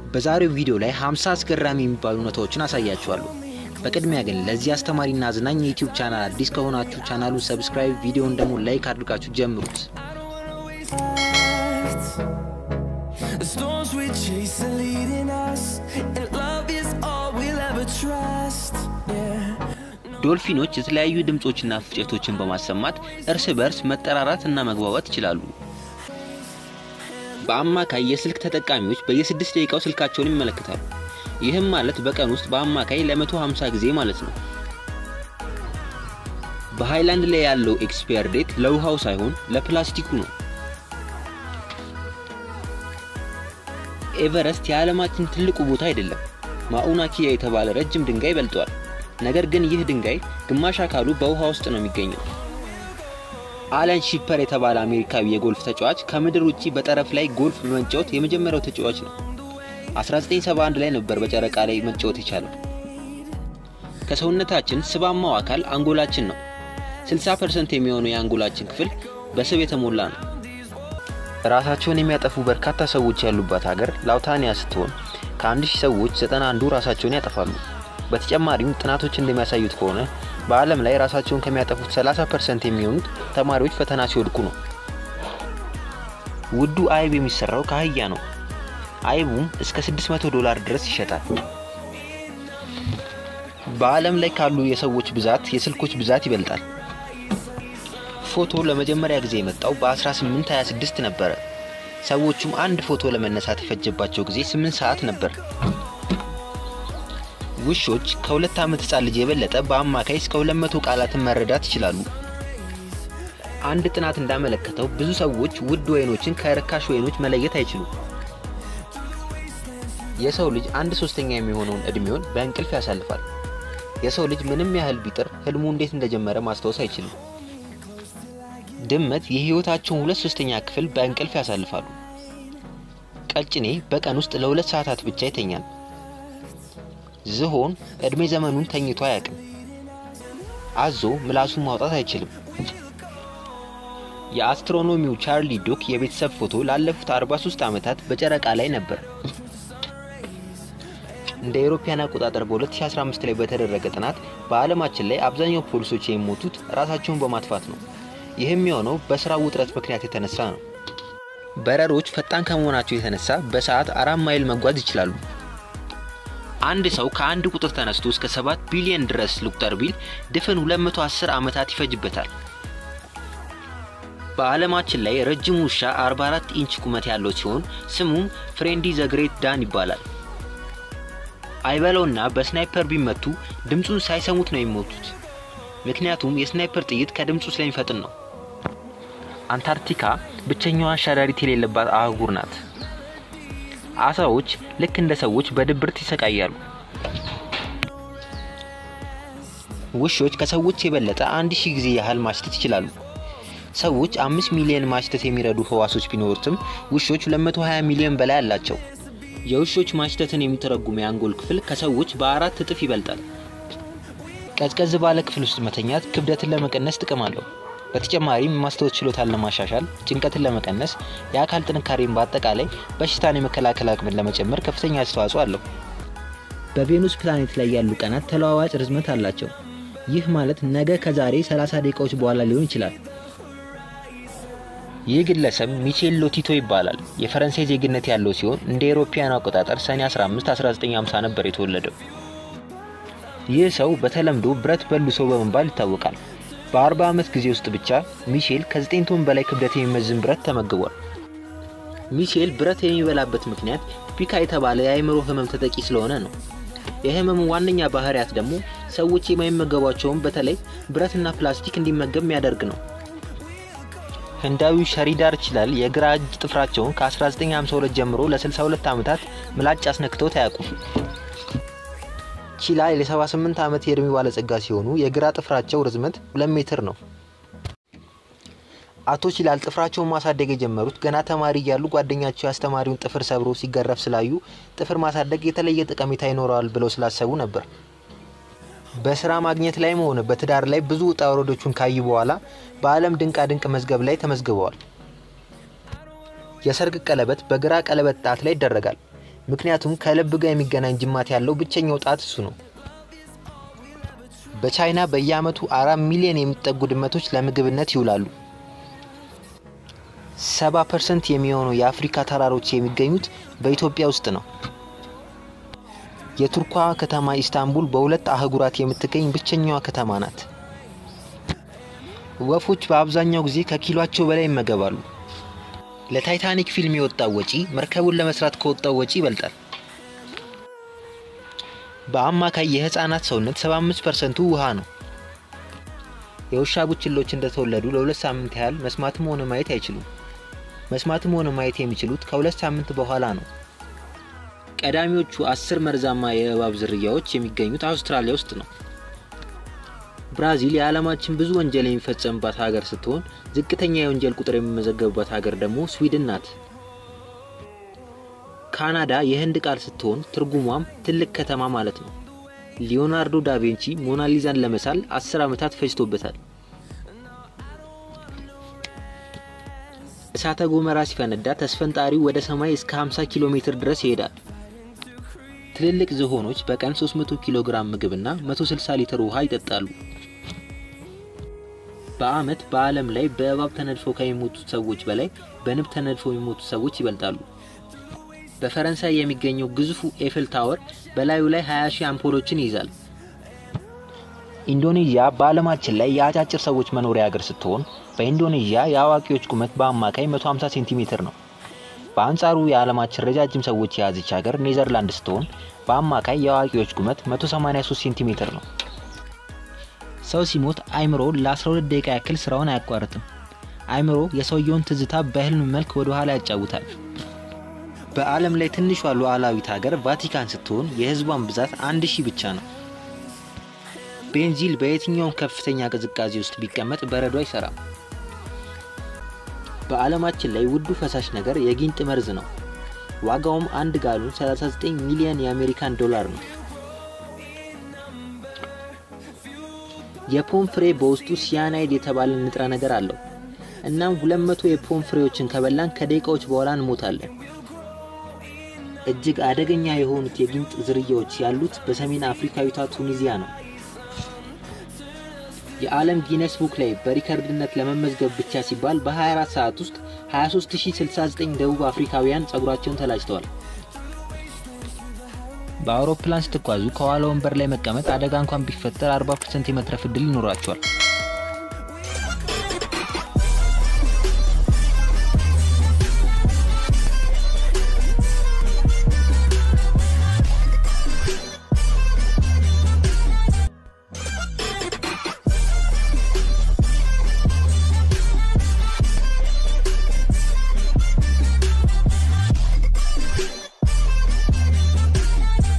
በዛሬው ቪዲዮ ላይ 50 አስገራሚ የሚባሉ እውነታዎችን አሳያችኋለሁ። በቅድሚያ ግን ለዚህ አስተማሪና አዝናኝ የዩቲዩብ ቻናል አዲስ ከሆናችሁ ቻናሉን ሰብስክራይብ፣ ቪዲዮውን ደግሞ ላይክ አድርጋችሁ ጀምሩት። The storms we chase are leading us, and love is all we'll ever trust. Yeah. ዶልፊኖች የተለያዩ ድምጾችና ፍጨቶችን በማሰማት እርስ በርስ መጠራራት እና መግባባት ይችላሉ። በአማካይ የስልክ ተጠቃሚዎች በየስድስት ደቂቃው ስልካቸውን ይመለከታሉ። ይህም ማለት በቀን ውስጥ በአማካይ ለ150 ጊዜ ማለት ነው። በሃይላንድ ላይ ያለው ኤክስፓየር ዴት ለውሃው ሳይሆን ለፕላስቲኩ ነው። ኤቨረስት የዓለማችን ትልቁ ቦታ አይደለም። ማኡና ኪያ የተባለ ረጅም ድንጋይ በልጧል። ነገር ግን ይህ ድንጋይ ግማሽ አካሉ በውሃ ውስጥ ነው የሚገኘው። አለን ሺፐር የተባለ አሜሪካዊ የጎልፍ ተጫዋች ከምድር ውጪ በጠረፍ ላይ ጎልፍ በመጫወት የመጀመሪያው ተጫዋች ነው። 1971 ላይ ነበር በጨረቃ ላይ መጫወት የቻለው። ከሰውነታችን ስባማው አካል አንጎላችን ነው። 60% የሚሆነው የአንጎላችን ክፍል በስብ የተሞላ ነው። ራሳቸውን የሚያጠፉ በርካታ ሰዎች ያሉባት ሀገር ላውታኒያ ስትሆን ከአንድ ሺህ ሰዎች ዘጠና አንዱ ራሳቸውን ያጠፋሉ። በተጨማሪም ጥናቶች እንደሚያሳዩት ከሆነ በዓለም ላይ ራሳቸውን ከሚያጠፉት 30% የሚሆኑት ተማሪዎች ፈተና ሲወድቁ ነው። ውዱ አይብ የሚሰራው ከአህያ ነው። አይቡም እስከ 600 ዶላር ድረስ ይሸጣል። በዓለም ላይ ካሉ የሰዎች ብዛት የስልኮች ብዛት ይበልጣል። ፎቶ ለመጀመሪያ ጊዜ የመጣው በ1826 ነበረ። ሰዎቹም አንድ ፎቶ ለመነሳት የፈጀባቸው ጊዜ 8 ሰዓት ነበር። ውሾች ከሁለት ዓመት ህጻን ልጅ የበለጠ በአማካይ እስከ 200 ቃላትን መረዳት ይችላሉ። አንድ ጥናት እንዳመለከተው ብዙ ሰዎች ውድ ወይኖችን ከርካሽ ወይኖች መለየት አይችሉም። የሰው ልጅ አንድ ሶስተኛ የሚሆነውን እድሜውን በእንቅልፍ ያሳልፋል። የሰው ልጅ ምንም ያህል ቢጥር ህልሙ እንዴት እንደጀመረ ማስታወስ አይችልም። ድመት የህይወታቸውን ሁለት ሶስተኛ ክፍል በእንቅልፍ ያሳልፋሉ። ቀጭኔ በቀን ውስጥ ለሁለት ሰዓታት ብቻ ይተኛል። ዝሆን እድሜ ዘመኑን ተኝቶ አያውቅም። አዞ ምላሱን ማውጣት አይችልም። የአስትሮኖሚው ቻርሊ ዶክ የቤተሰብ ፎቶ ላለፉት 43 ዓመታት በጨረቃ ላይ ነበር። እንደ አውሮፓውያን አቆጣጠር በ2015 ላይ በተደረገ ጥናት በዓለማችን ላይ አብዛኛው ፖሊሶች የሚሞቱት ራሳቸውን በማጥፋት ነው። ይህም የሆነው በስራ ውጥረት ምክንያት የተነሳ ነው። በረሮች ፈጣን ከመሆናቸው የተነሳ በሰዓት አራት ማይል መጓዝ ይችላሉ። አንድ ሰው ከአንድ ቁጥር ተነስቶ እስከ 7 ቢሊዮን ድረስ ልቁጠር ቢል ድፍን 210 ዓመታት ይፈጅበታል። በዓለማችን ላይ ረጅሙ ውሻ 44 ኢንች ቁመት ያለው ሲሆን ስሙም ፍሬንዲ ዘ ግሬት ዳን ይባላል። አይበለውና በስናይፐር ቢመቱ ድምፁን ሳይሰሙት ነው የሚሞቱት። ምክንያቱም የስናይፐር ጥይት ከድምፁ ስለሚፈጥን ነው። አንታርክቲካ ብቸኛዋ ሸረሪት የሌለባት አህጉር ናት። አሳዎች ልክ እንደ ሰዎች በድብርት ይሰቃያሉ። ውሾች ከሰዎች የበለጠ አንድ ሺህ ጊዜ ያህል ማሽተት ይችላሉ። ሰዎች አምስት ሚሊዮን ማሽተት የሚረዱ ህዋሶች ቢኖሩትም ውሾች 220 ሚሊዮን በላይ አላቸው። የውሾች ማሽተትን የሚተረጉም የአንጎል ክፍል ከሰዎች በአራት እጥፍ ይበልጣል። ቀዝቀዝ ባለ ክፍል ውስጥ መተኛት ክብደትን ለመቀነስ ጥቅም አለው። በተጨማሪም የማስታወስ ችሎታን ለማሻሻል፣ ጭንቀትን ለመቀነስ፣ የአካል ጥንካሬን በአጠቃላይ በሽታን የመከላከል አቅምን ለመጨመር ከፍተኛ አስተዋጽኦ አለው። በቬኑስ ፕላኔት ላይ ያሉ ቀናት ተለዋዋጭ ርዝመት አላቸው። ይህ ማለት ነገ ከዛሬ 30 ደቂቃዎች በኋላ ሊሆን ይችላል። ይህ ግለሰብ ሚቼል ሎቲቶ ይባላል። የፈረንሳይ ዜግነት ያለው ሲሆን እንደ አውሮፓውያን አቆጣጠር ሰኔ 15 1950 ነበር የተወለደው። ይህ ሰው በተለምዶ ብረት በሉ ሰው በመባል ይታወቃል። በ40 ዓመት ጊዜ ውስጥ ብቻ ሚሼል ከ9 ቶን በላይ ክብደት የሚመዝን ብረት ተመግቧል። ሚሼል ብረት የሚበላበት ምክንያት ፒካ የተባለ የአእምሮ ህመም ተጠቂ ስለሆነ ነው። የህመሙ ዋነኛ ባህሪያት ደግሞ ሰዎች የማይመገቧቸውን በተለይ ብረትና ፕላስቲክ እንዲመገብ የሚያደርግ ነው። ህንዳዊው ሸሪዳር ችላል የግራ እጅ ጥፍራቸውን ከ1952 ጀምሮ ለ62 ዓመታት ምላጭ አስነክተውት አያውቁም። ቺላል የ78 ዓመት የእድሜ ባለጸጋ ሲሆኑ የግራ ጥፍራቸው ርዝመት 2 ሜትር ነው። አቶ ቺላል ጥፍራቸውን ማሳደግ የጀመሩት ገና ተማሪ እያሉ ጓደኛቸው የአስተማሪውን ጥፍር ሰብሮ ሲገረፍ ስላዩ ጥፍር ማሳደግ የተለየ ጠቀሜታ ይኖረዋል ብለው ስላሰቡ ነበር። በስራ ማግኘት ላይም ሆነ በትዳር ላይ ብዙ ውጣ ውረዶቹን ካዩ በኋላ በዓለም ድንቃ ድንቅ መዝገብ ላይ ተመዝግበዋል። የሰርግ ቀለበት በግራ ቀለበት ጣት ላይ ይደረጋል። ምክንያቱም ከልብ ጋር የሚገናኝ ጅማት ያለው ብቸኛው ጣት እሱ ነው። በቻይና በየዓመቱ አራት ሚሊዮን የሚጠጉ ድመቶች ለምግብነት ይውላሉ። ሰባ ፐርሰንት የሚሆኑ የአፍሪካ ተራሮች የሚገኙት በኢትዮጵያ ውስጥ ነው። የቱርኳ ከተማ ኢስታንቡል በሁለት አህጉራት የምትገኝ ብቸኛዋ ከተማ ናት። ወፎች በአብዛኛው ጊዜ ከኪሏቸው በላይ ይመገባሉ። ለታይታኒክ ፊልም የወጣው ወጪ መርከቡን ለመስራት ከወጣው ወጪ ይበልጣል። በአማካይ የህፃናት ሰውነት 75 ፐርሰንቱ ውሃ ነው። የውሻ ቡችሎች እንደተወለዱ ለሁለት ሳምንት ያህል መስማትም ሆነ ማየት አይችሉም። መስማትም ሆነ ማየት የሚችሉት ከሁለት ሳምንት በኋላ ነው። ቀዳሚዎቹ አስር መርዛማ የእባብ ዝርያዎች የሚገኙት አውስትራሊያ ውስጥ ነው። ብራዚል የዓለማችን ብዙ ወንጀል የሚፈጸምባት ሀገር ስትሆን ዝቅተኛ የወንጀል ቁጥር የሚመዘገብባት ሀገር ደግሞ ስዊድን ናት። ካናዳ የህንድ ቃል ስትሆን ትርጉሟም ትልቅ ከተማ ማለት ነው። ሊዮናርዶ ዳቪንቺ ሞናሊዛን ለመሳል አስር ዓመታት ፈጅቶበታል። እሳተ ጎመራ ሲፈነዳ ተስፈንጣሪው ወደ ሰማይ እስከ 50 ኪሎ ሜትር ድረስ ይሄዳል። ትልልቅ ዝሆኖች በቀን 300 ኪሎ ግራም ምግብና 160 ሊትር ውሃ ይጠጣሉ። በአመት በዓለም ላይ በእባብ ተነድፈው ከሚሞቱት ሰዎች በላይ በንብ ተነድፈው የሚሞቱት ሰዎች ይበልጣሉ። በፈረንሳይ የሚገኘው ግዙፉ ኤፍል ታወር በላዩ ላይ 20 ሺህ አምፖሎችን ይይዛል። ኢንዶኔዥያ በዓለማችን ላይ የአጫጭር ሰዎች መኖሪያ ሀገር ስትሆን በኢንዶኔዥያ የአዋቂዎች ቁመት በአማካይ 150 ሴንቲሜትር ነው። በአንጻሩ የዓለማችን ረጃጅም ሰዎች የያዘች ሀገር ኔዘርላንድ ስትሆን በአማካይ የአዋቂዎች ቁመት 183 ሴንቲሜትር ነው። ሰው ሲሞት አይምሮ ለ12 ደቂቃ ያክል ስራውን አያቋርጥም። አይምሮ የሰውየውን ትዝታ በህልም መልክ ወደ ኋላ ያጫውታል። በዓለም ላይ ትንሿ ሉዓላዊት ሀገር ቫቲካን ስትሆን የህዝቧን ብዛት አንድ ሺህ ብቻ ነው። ቤንዚል በየትኛውም ከፍተኛ ቅዝቃዜ ውስጥ ቢቀመጥ በረዶ አይሰራም። በዓለማችን ላይ ውዱ ፈሳሽ ነገር የጊንጥ መርዝ ነው። ዋጋውም አንድ ጋሉን 39 ሚሊዮን የአሜሪካን ዶላር ነው። የፖም ፍሬ በውስጡ ሲያናይድ የተባለ ንጥረ ነገር አለው። እናም 200 የፖም ፍሬዎችን ከበላን ከደቂቃዎች በኋላ እንሞታለን። እጅግ አደገኛ የሆኑት የጊንጥ ዝርያዎች ያሉት በሰሜን አፍሪካዊቷ ቱኒዚያ ነው። የዓለም ጊነስ ቡክ ላይ በሪከርድነት ለመመዝገብ ብቻ ሲባል በ24 ሰዓት ውስጥ 23069 ደቡብ አፍሪካውያን ጸጉራቸውን ተላጭተዋል። በአውሮፕላን ስትጓዙ ከኋላ ወንበር ላይ መቀመጥ አደጋ እንኳን ቢፈጠር 40% የመትረፍ እድል ይኖራቸዋል።